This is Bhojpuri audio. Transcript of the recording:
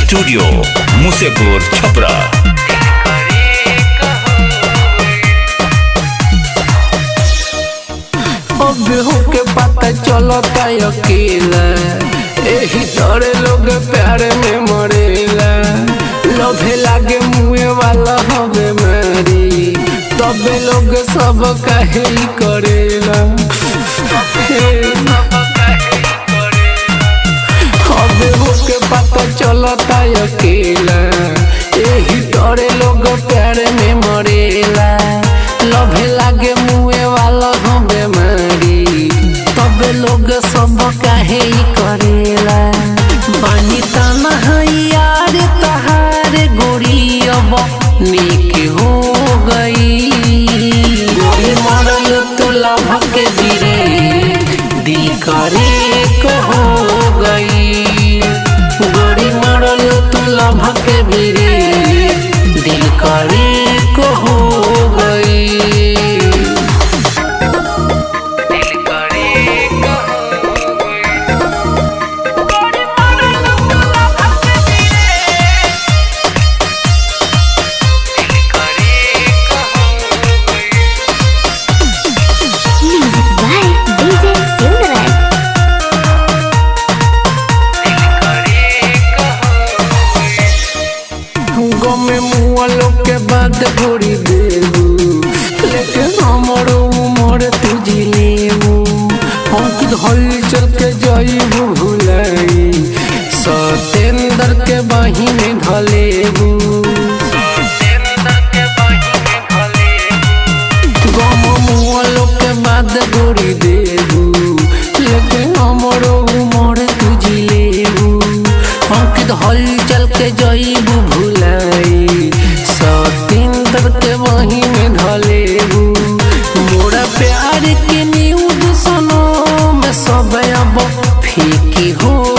स्टूडियो मुसेपुर छपरा अब होके पता चलता अकेला एही तोरे लोग प्यार में मरेला लोभे लागे मुए वाला हवे मारी तबे लोग सब कहे ही करेला हे। अब होके पता चलता अकेला एही तोरे लोग प्यार में मरेला लोभे लागे मुए वाला हवे मारी तबे लोग सब काहे ही करेला बानी तना है यार तहार गोरी अब नेक हो गई गोरी मरल तो लभ के बिरे दिल करे को हो गई गोरी मरल तो लभ के बिरे दिल करे को हो गई Music by DJ Silverman. गमे मुआ लोग के बाद घोड़ी देबू लेकिन हमर उमर तुझी लेबू हम खुद हल चल के जाइबू भुलाई सतेंद्र के बाही में धलेबू गम मुआ लोग के बाद घोड़ी देबू लेकिन हमर उमर तुझी लेबू हम खुद हल चल के जाइबू भुलाई सतेंद्र के वही में धलेबू मोरा प्यार के न्यूज सुनो मैं सब अब फीकी हो